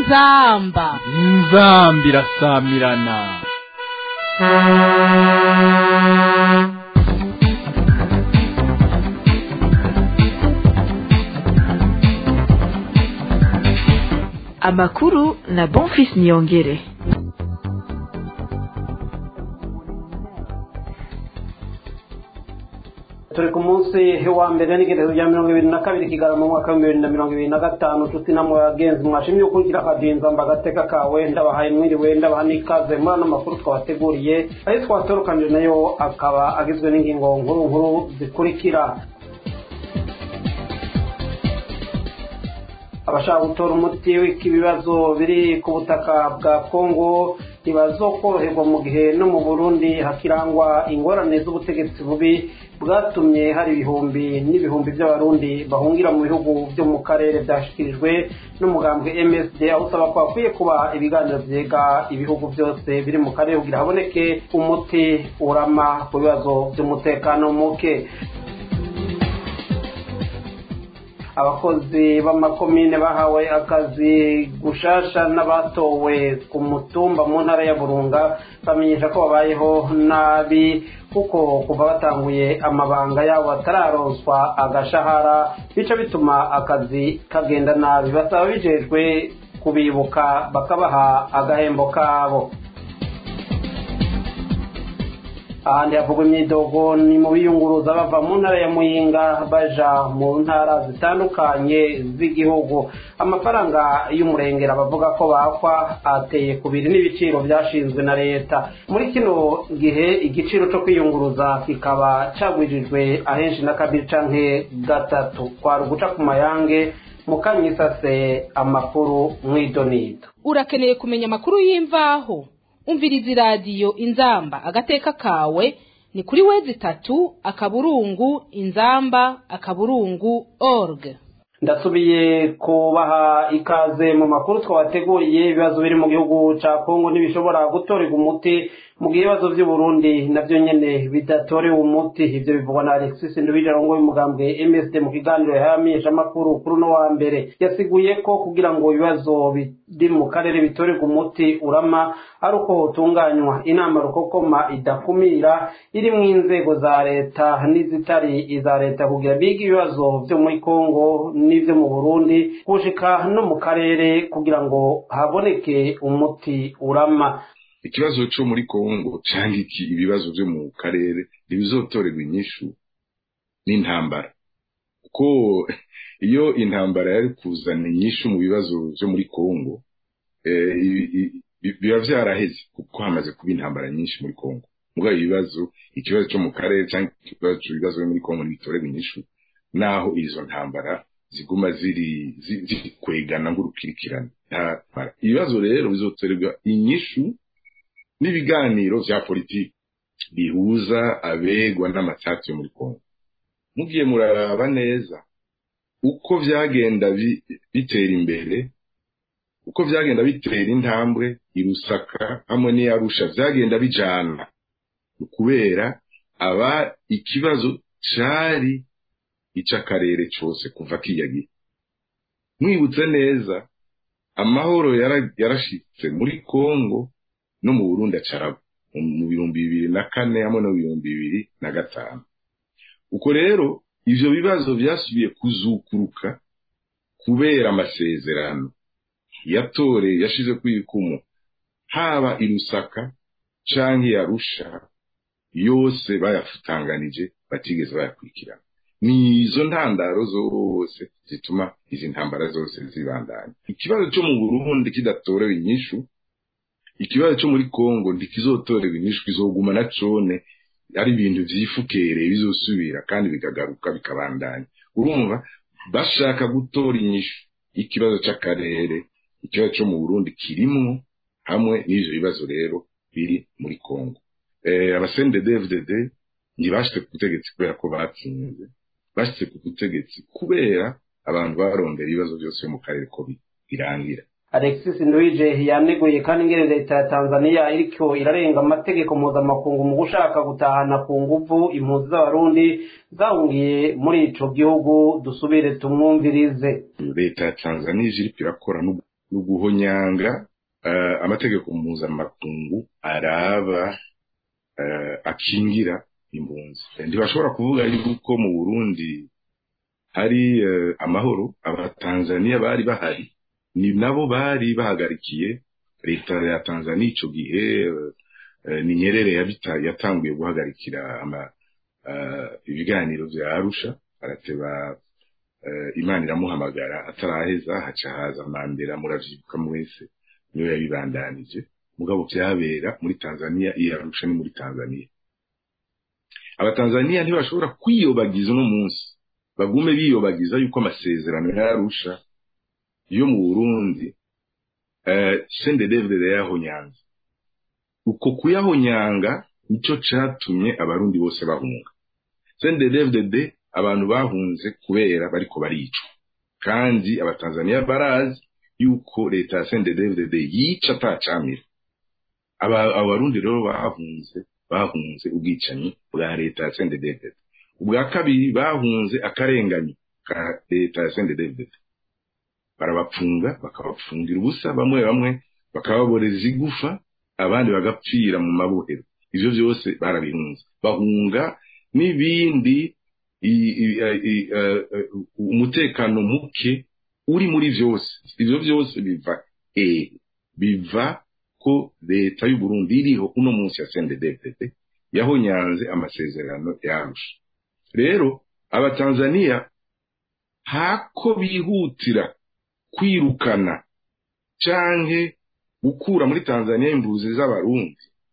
inzamba inzamba irasamirana amakuru na bonfis niyongere turi ku munsi wa mbere n'igerezo rya mirongo ibiri na kabiri kigarama mu mwaka w'ibihumbi bibiri na mirongo ibiri na gatanu nshuti namwe bagenzi mwashimye gukurikira akadinza mbagateka kawe ndabahaye mwiriwe ndabaha n'ikaze muri ano makuru twabateguriye ayo twatorokanije nayo akaba agizwe n'ingingo nkuru nkuru zikurikira abashaka gutora umuti w'ibibazo biri ku butaka bwa kongo ntibazokoroherwa mu gihe no mu burundi hakirangwa ingorane z'ubutegetsi bubi bwatumye hari ibihumbi n'ibihumbi by'abarundi bahungira mu bihugu byo mu karere byashyikirijwe n'umugambwe msd aho usaba ko hakwiye kuba ibiganiro byega ibihugu byose biri mu karere kugira haboneke umuti urama ku bibazo by'umutekano muke abakozi b'amakomine bahawe akazi gushasha n'abatowe ku mutumba mu ntara ya burunga bamenyesha ko babayeho nabi kuko kuva batanguye amabanga yabo batararonswa agashahara bica bituma akazi kagenda nabi basaba bijejwe kubibuka bakabaha agahembo kabo ahandi havugwa imyidogo ni mu biyunguruza bava mu ntara ya muyinga baja mu ntara zitandukanye z'igihugu amafaranga y'umurengera bavuga ko bakwa ateye kubiri n'ibiciro byashinzwe na leta muri kino gihe igiciro cyo kwiyunguruza kikaba cagwijijwe ahenshi na kabiri canke gatatu kwari uguca ku mayange mukanyisase amakuru mw'idonido urakeneye kumenya amakuru y'imvaho umviriza iradiyo inzamba agateka kawe ni kuri wezi itatu akaburungu inzamba akaburungu org ndasubiye kubaha ikaze mu makuru twabateguriye ibibazo biri mu gihugu cya kongo ntibishobora gutorerwa umuti mu gihe ibibazo by'uburundi nabyo nyine bidatorewe umuti ibyo bivugwa na alexis ndubijarongo y'umugambwe msd mu kiganiro yahamenyesha amakuru kuri uno wa mbere yasiguye ko kugira ngo ibibazo biri mu karere bitorerwe umuti urama ari uko hotunganywa inama rukokoma idakumira iri mu inzego za leta n'izitari iza leta kugira bige ibibazo byo muri kongo n'ibyo mu burundi gushika no mu karere kugira ngo haboneke umuti urama ikibazo cyo muri kongo cyangwa iki ibibazo byo mu karere ntibizotorerwa inyishu n'intambara kuko iyo intambara yari kuzana inyishu mu bibazo byo muri kongo biba byaraheze kuko hamaze kuba intambara nyinshi muri kongo mugabo ibibazo ikibazo cyo mu karere cyangwa ikibazo cy'ibibazo byo muri kongo ntibitorerwa inyishu naho izo ntambara ziguma ziri zikwegana ng'urukirikirane ibibazo rero bizotorerwa inyishu n'ibiganiro vya politiki bihuza abegwa n'amatsatsi yo muri kongo mugiye muraraba neza uko vyagenda bitera imbere uko vyagenda bitera intambwe irusaka hamwe n'iyarusha vyagenda bijana kubera aba ikibazo cari ic'akarere cose kuva kiyagiye mwibutse neza amahoro yarashitse muri kongo no mu Burundi acaraba mu bihumbi bibiri na kane hamwe no mu bihumbi bibiri na gatanu uko rero ivyo bibazo vyasubiye kuzukuruka kubera amasezerano yatore yashize kwikumu haba irusaka canke yarusha yose bayafutanganije batigeze bayakurikirana ni izo ntandaro zose zituma izi ntambara zose zibandanya ikibazo cyo mu Burundi kidatorewe inyishu ikibazo cyo muri kongo ntikizotorerwa inyishu kizoguma na cone ari ibintu vyifukereye bizosubira kandi bikagaruka bikabandanya urumva bashaka gutora inyishu ikibazo c'akarere ikibazo cyo mu burundi kirimwo hamwe n'ivyo bibazo rero biri muri kongo eh, abasende dfdd ntibashitse ku butegetsi kubera ko batsinze bashitse ku butegetsi kubera abantu barondera ibibazo byose mu karere ko birangira alexis nduwije yaneguye kandi ingene leta ya tanzania iriko irarenga amategeko mpuzamakungu mu gushaka gutahana ku nguvu impunzi z'abarundi zahungiye muri ico gihugu dusubire tumwumvirize leta ya tanzania ije iriko irakora ni uguhonyanga amategeko mpuzamakungu araba akingira impunzi ntibashobora kuvuga yuko mu burundi hari amahoro abatanzaniya bari bahari ni nabo bari bahagarikiye leta ya tanzania icyo gihe ni nyerere yatanguye guhagarikira ibiganiro bya arusha arateba imana iramuhamagara ataraheza haca haza mandela muravyibuka mwese niyo yabibandanije mugabo byabera muri tanzania iyo arusha ni muri tanzania abatanzaniya ntibashobora kwiyobagiza uno munsi bagume biyobagiza yuko amasezerano yarusha yo mu burundi sendedevide yahonyanze uko kuyahonyanga nicyo catumye abarundi bose bahunga sendedevide abantu bahunze kubera bariko baricwa kandi abatanzaniya barazi yuko leta ya sendedevide yica atacamira abarundi rero bahunze bahunze ubwicanyi bwa leta ya sendedevide ubwa kabiri bahunze akarenganyo ka leta ya sendedevide barabapfunga bakabapfungira ubusa bamwe bamwe bakababoreza igufa abandi bagapfira mu mabohero ivyo vyose barabihunze bahunga n'ibindi umutekano muke uri muri vyose ivyo vyose biva eh biva ko leta y'u Burundi iriho uno munsi ya CNDD-FDD yahonyanze amasezerano yarusha rero abatanzaniya hako bihutira kwirukana canke gukura muri Tanzania imbuzi z'abarundi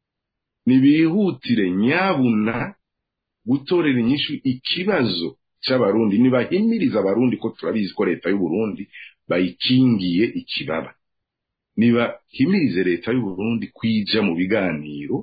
nibihutire nyabuna gutorera inyishu ikibazo c'abarundi nibahimiriza abarundi ko turabizi ko leta y'u Burundi bayikingiye ikibaba nibahimirize leta y'u Burundi kwija mu biganiro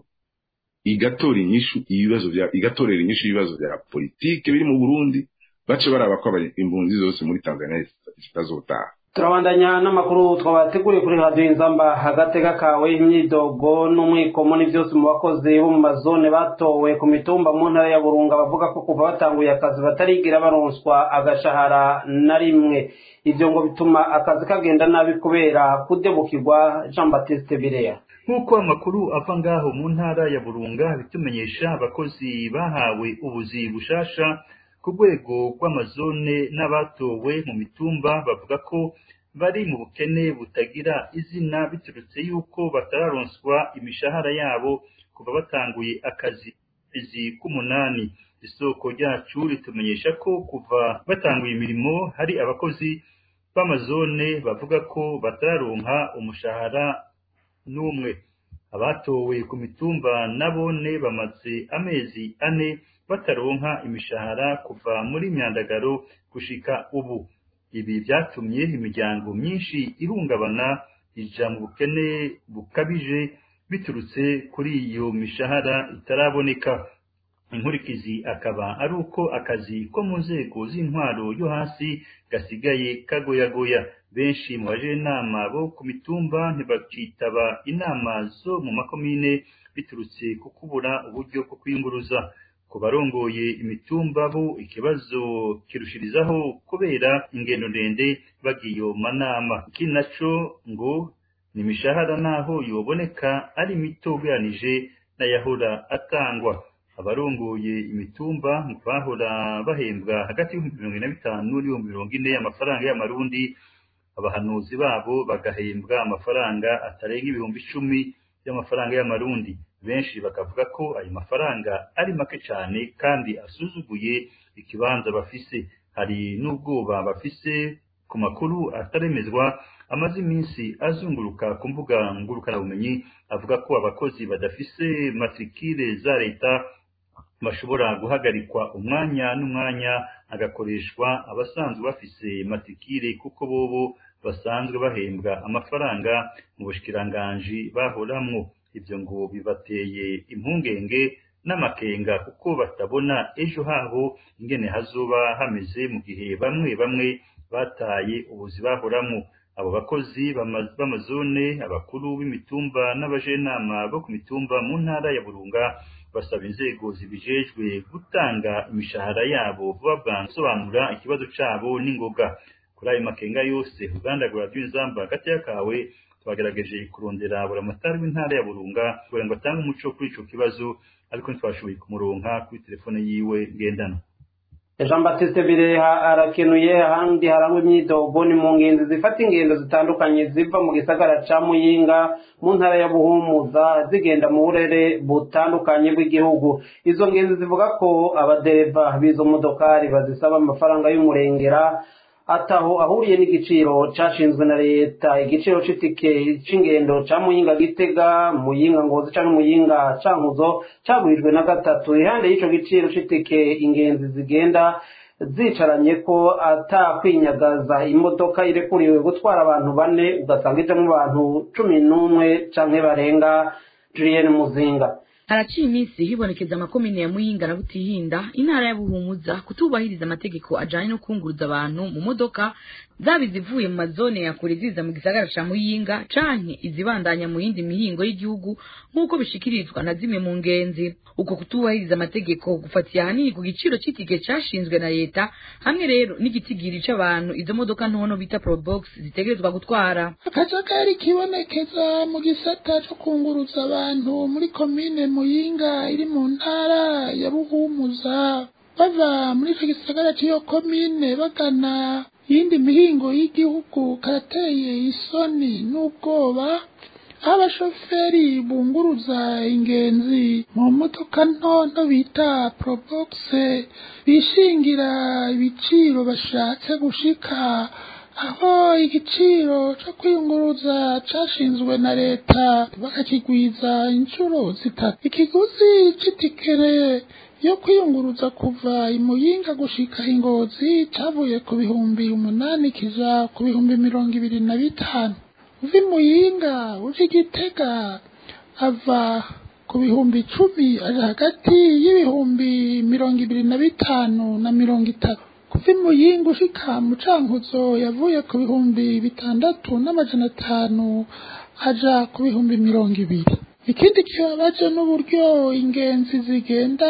igatora inyishu ibibazo bya igatorera inyishu ibibazo bya politike biri mu Burundi bace baraba ko impunzi zose muri Tanzania zitazotaha turabandanya n'amakuru twabateguriye kuri radiyo inzamba agatega kawe imyidogo n'umwikomo ni byose mu bakozi bo mu mazone batowe ku mitumba mu ntara ya burunga bavuga ko kuva batanguye akazi batarigira baronswa agashahara na rimwe ibyo ngo bituma akazi kagenda nabi kubera kudebukirwa jean batiste bireya nk'uko amakuru ava ngaho mu ntara ya burunga bitumenyesha abakozi bahawe ubuzi bushasha ku rwego rw'amazone n'abatowe mu mitumba bavuga ko bari mu bukene butagira izina biturutse yuko batararonswa imishahara yabo kuva batanguye akazi kwezi k'umunani isoko ryacu ritumenyesha ko kuva batanguye imirimo hari abakozi b'amazone bavuga ko batararonka umushahara n'umwe abatowe ku mitumba nabone bamaze amezi ane bataronka imishahara kuva muri myandagaro gushika ubu ibi byatumye imiryango myinshi ihungabana ija mu bukene bukabije biturutse kuri iyo mishahara itaraboneka inkurikizi akaba ari uko akazi ko mu nzego z'intwaro yo hasi gasigaye kagoyagoya benshi mu bajenama bo ku mitumba ntibacitaba inama zo mu makomine biturutse ku kubura uburyo bwo kwiyunguruza ku barongoye imitumba bo ikibazo kirushirizaho kubera ingendo ndende bagiye mu manama ikindi naco ngo ni imishahara naho yoboneka ari mito ugereranije n'ayahora atangwa abarongoye imitumba ngo bahora bahembwa hagati y'ibihumbi mirongo ine na bitanu n'ibihumbi mirongo ine amafaranga y'amarundi abahanuzi babo bagahembwa amafaranga atarenga ibihumbi icumi by'amafaranga y'amarundi benshi bakavuga ko ayo mafaranga ari make cyane kandi asuzuguye ikibanza bafise hari n'ubwoba bafise ku makuru ataremezwa amaze iminsi azunguruka ku mbuga ngurukanabumenyi avuga ko abakozi badafise matrikire za leta bashobora guhagarikwa umwanya n'umwanya agakoreshwa abasanzwe bafise matrikire kuko bobo basanzwe bahembwa amafaranga mu bushikiranganji bahoramwo ibyo ngo bibateye impungenge n'amakenga kuko batabona ejo habo ingene hazoba hameze mu gihe bamwe bamwe bataye ubuzi bahoramwo abo bakozi b'amazone abakuru b'imitumba n'abajenama bo ku mitumba mu ntara ya burunga basaba inzego zibijejwe gutanga imishahara yabo vuba bwansobanura ikibazo cabo n'ingoga kuri ayo makenga yose uruganda rwa radiyo inzamba hagati y'akawe twagerageje kurondera buramatari w'intara ya burunga kugira ngo atange umuco kuri ico kibazo ariko ntitwashoboye kumuronka kuri telefone yiwe ngendanwa jean batiste bireha arakenuye ahandi harangwa imyidogo ni mu ngenzi zifata ingendo zitandukanye ziva mu gisagara ca muyinga mu ntara ya buhumuza zigenda mu burere butandukanye bw'igihugu izo ngenzi zivuga ko abadereva b'izo modokari bazisaba amafaranga y'umurengera ataho ahuriye n'igiciro cashinzwe na leta igiciro c'itike c'ingendo ca muyinga gitega muyinga ngozi canke muyinga cankuzo cagurijwe na gatatu ihande y'ico giciro c'itike ingenzi zigenda zicaranye ko atakwinyagaza imodoka irekuriwe gutwara abantu bane ugasanga ijamwo abantu cumi n'umwe canke barenga julienne muzinga haraciye iminsi hibonekeza amakomine ya muyinga na butihinda intara ya buhumuza kutubahiriza amategeko ajanye no kunguruza abantu mu modoka zaba izivuye mu mazone ya kure ziza mu gisagara ca muyinga canke izibandanya mu yindi mihingo y'igihugu nk'uko bishikirizwa na zimwe mu ngenzi uko kutubahiriza amategeko gufatiye ahanini ku giciro c'itike cashinzwe na leta hamwe rero n'igitigiri c'abantu izo modoka ntono bita probox zitegerezwa gutwara akajagari kibonekeza mu gisata co kunguruza abantu muri komine muyinga iri mu ntara ya buhumuza bava muri ico gisagara c'iyo komine bagana iyindi mihingo y'igihugu karateye isoni n'ubwoba aho abashoferi bunguruza ingenzi mu modoka ntonto bita probox bishingira ibiciro bashatse gushika aho igiciro co kwiyunguruza cashinzwe na leta bakakigwiza inshuro zitatu ikiguzi c'itikere yo kwiyunguruza kuva imuyinga gushika ingozi cavuye ku bihumbi umunani kija ku bihumbi mirongo ibiri na bitanu uva imuyinga uje igitega ava ku bihumbi icumi aja hagati y'ibihumbi mirongo ibiri na bitanu na mirongo itatu kuva imuyinga ushika mu cankuzo yavuye ku bihumbi bitandatu n'amajana atanu aja ku bihumbi mirongo ibiri ikindi kibabaje n'uburyo ingenzi zigenda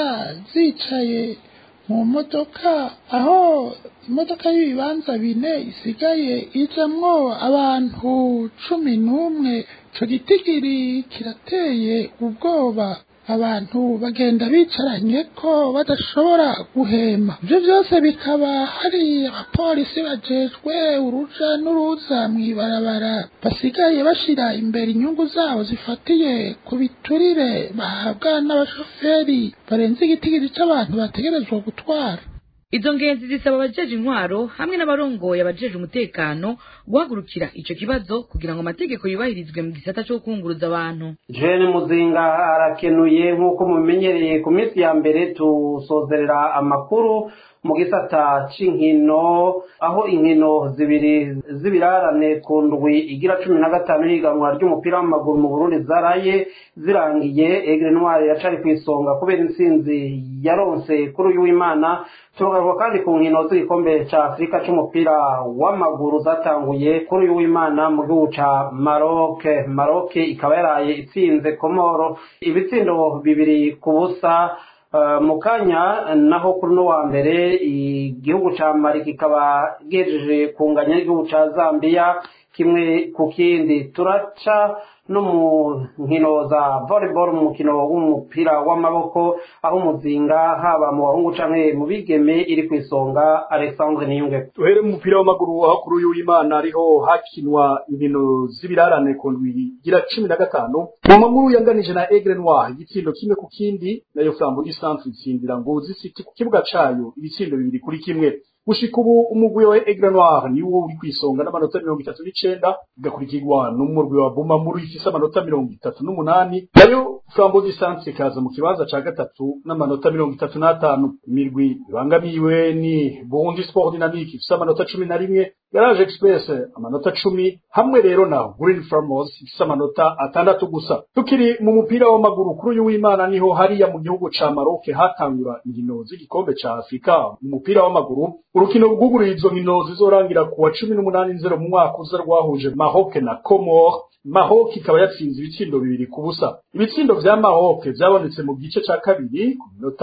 zicaye mu modoka aho imodoka y'ibibanza bine isigaye ijamwo abantu cumi n'umwe ico gitigiri kirateye ubwoba abantu bagenda bicaranye ko badashobora guhema ibyo byose bikaba hari abapolisi bajejwe uruja n'uruza mw'ibarabara basigaye bashira imbere inyungu zabo zifatiye ku biturire bahabwa n'abashoferi barenze igitigiri c'abantu bategerezwa gutwara izo ngenzi zisaba abajeje intwaro hamwe n'abarongoye abajeje umutekano guhagurukira ico kibazo kugira ngo amategeko yubahirizwe mu gisata co kunguruza abantu jene muzinga arakenuye nk'uko mubimenyereye ku minsi ya mbere tusozerera amakuru mu gisata c'inkino aho inkino zibiri z'ibirarane ku ndwi igira cumi na gatanu higanwa ry'umupira w'amaguru mu burundi zaraye zirangiye egre noir yacari ku isonga kubera intsinzi yaronse kuri uyu w'imana tugaruka kandi ku nkino z'igikombe ca afurika c'umupira w'amaguru zatanguye kuri uyu w'imana mu gihugu ca maroc maroc ikaba yaraye itsinze komoro ibitsindo bibiri ku busa mu kanya naho kuri uno wa mbere igihugu ca mari kikaba gejeje kunganya n'igihugu ca zambiya kimwe ku kindi turaca no mu nkino za volleyball mu mukino w'umupira w'amaboko aho umuzinga haba mu bahungu canke mu bigeme iri ku isonga alexandre niyunge duhere mu mupira w'amaguru aho kuri uyu w'imana ariho hakinwa inkino z'ibirarane ku ndwi igira cumi na gatanu mu maguru yanganije na egre noir igitsindo kimwe ku kindi nayo flambo du centre itsindira ngozi city ku kibuga cayo ibitsindo bibiri kuri kimwe gushika ubu umugwi wa Aigle Noir niwo uri kwisonga n'amanota mirongo itatu n'icenda ugakurikirwa n'umurwi wa Bumamuru ifise amanota mirongo itatu n'umunani nayo Flambeau du Centre ikaza mu kibanza ca gatatu n'amanota mirongo itatu n'atanu imirwi ibangamiwe ni Burundi Sport Dynamique ifise amanota cumi na rimwe Garage Express amanota cumi hamwe rero na Green Farmers ifise amanota atandatu gusa tukiri mu mupira w'amaguru kuri uyu w'Imana niho hariya mu gihugu ca Maroc hatangura inkino z'igikombe ca Afrika mu mupira w'amaguru urukino rwuguriye izo nkino zizorangira ku wa cumi n'umunani nzero mu mwaka uza rwahuje Maroc na Comore Maroc ikaba yatsinze ibitsindo bibiri ku busa ibitsindo vya Maroc vyabonetse mu gice ca kabiri ku minota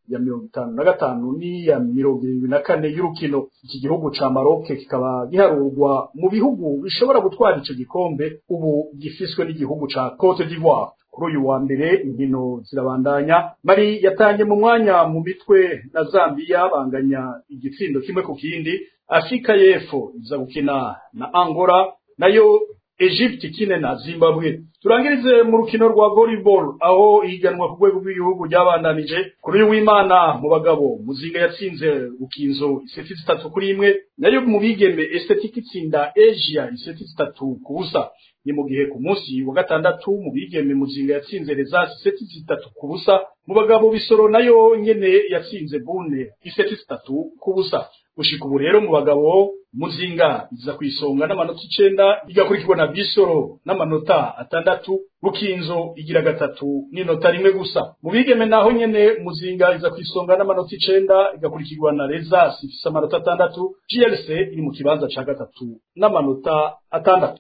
ya mirongo itanu na gatanu n'iya mirongo irindwi na kane y'urukino iki gihugu ca Maroc kikaba giharurwa mu bihugu bishobora gutwara ico gikombe ubu gifiswe n'igihugu ca Cote d'Ivoire kuri uyu wa mbere inkino zirabandanya mari yatanye mu mwanya mu mitwe na Zambia banganya igitsindo kimwe ku kindi Afrika y'Epfo iza gukina na Angola nayo Egypt ikine na Zimbabwe turangirize mu rukino rwa volleyball aho ihiganwa ku rwego rw'igihugu ryabandanije kuri uyu w'Imana mu bagabo muzinga yatsinze ukinzo iseti zitatu kuri imwe nayo mu bigeme estetic itsinda Asia iseti zitatu ku busa ni mu gihe ku munsi wa gatandatu mu bigeme muzinga yatsinze Rezas iseti zitatu ku busa mu bagabo bisoro nayo nyene yatsinze Bune iseti zitatu ku busa gushika ubu rero mu bagabo muzinga iza kwisonga n'amanota icenda igakurikirwa na bisoro n'amanota atandatu bukinzo igira gatatu n'inota rimwe gusa mu bigeme naho nyene muzinga iza kwisonga n'amanota icenda igakurikirwa na rezas ifise amanota atandatu glc iri mu kibanza ca gatatu n'amanota atandatu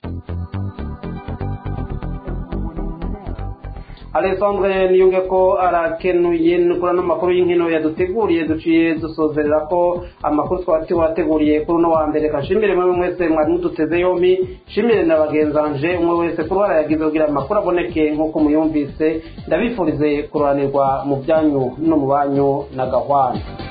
alexandre niyunge ko arakenuye kuri ano makuru y'inkino yaduteguriye duciye dusozerera ko amakuru twaba tubateguriye kuri uno wa mbere kashimire mwe mwese mwari muduteze yombi shimire na bagenzanje umwe wese kuri wara yagize kugira amakuru aboneke nk'uko muyumvise ndabifurize kuranirwa mu byanyu no mu banyu na gahwana